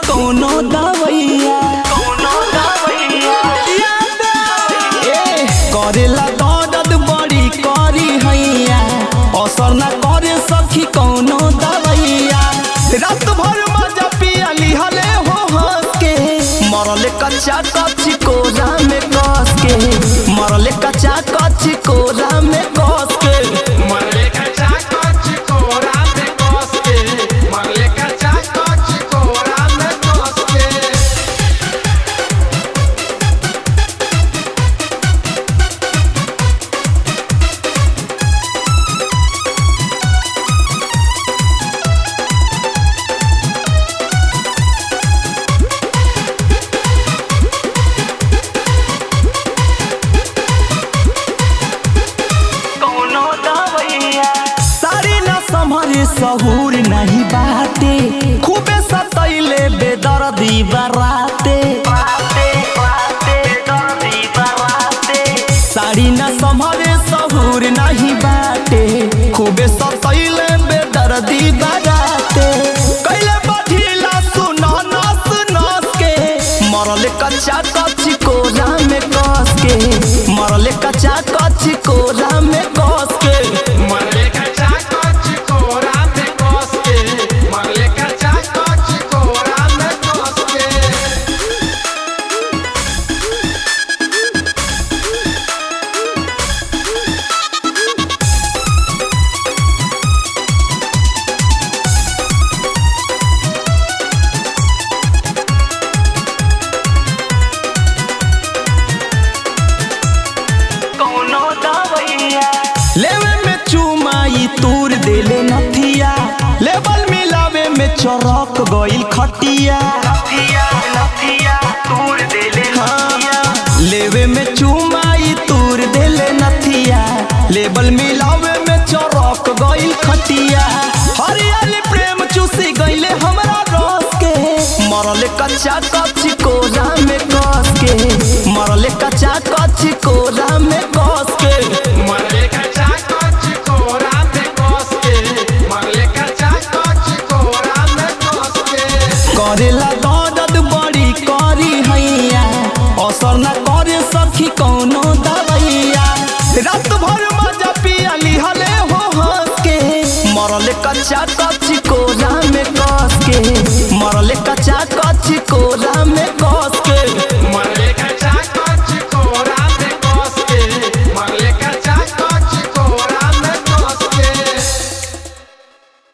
कौनो दवैया ए, करेला दर्द बड़ी करी हैया असर ना करे सखी कौनो दवैया रात भर मजा पिया लिहले हो हंस के मरले कच्चा कच्ची कोरा में कस के मरले कच्चा कच्ची कोरा में कस के मरले कच्चा कच्च कोरा में कस के मरले कच्चा कच्च कोरा में कस के सारी न संभरे सहूर नहीं बाटे खूबे सतैले बेदर्दी बराते साड़ी न संभरे सहूर नहीं बाटे खूबे सतैले बेदर्दी बराते कैले बढ़ीला सुना नस नस के मरले कच्चा कच्ची कोरा में कस के मरले कच्चा कच्ची कोरा में कस के मरले कच्चा कच्च कोरा में कस के मरले कच्चा कच्च कोरा में कस के लेवे में चुमाई तूर देले नथिया लेवल मिलावे में चरक गइल खटिया हाँ, लेवे में चुमाई तूर देले नथिया लेवल मिलावे में चरक गइल खटिया हरियाली प्रेम चूसी गइले हमरा रस के मरले कच्चा कच्ची कोरा में कस के मरले कच्चा कच्ची कोरा में कस के मरले कच्चा कच्च कोरा में कस के मरले कच्चा कच्च कोरा में कस के करेला दर्द बड़ी करी हैया असर ना करे सखी कौनो दवैया रात भर मजा पिया लिहले हो हंस के मरले कच्चा कच्ची कोरा में कर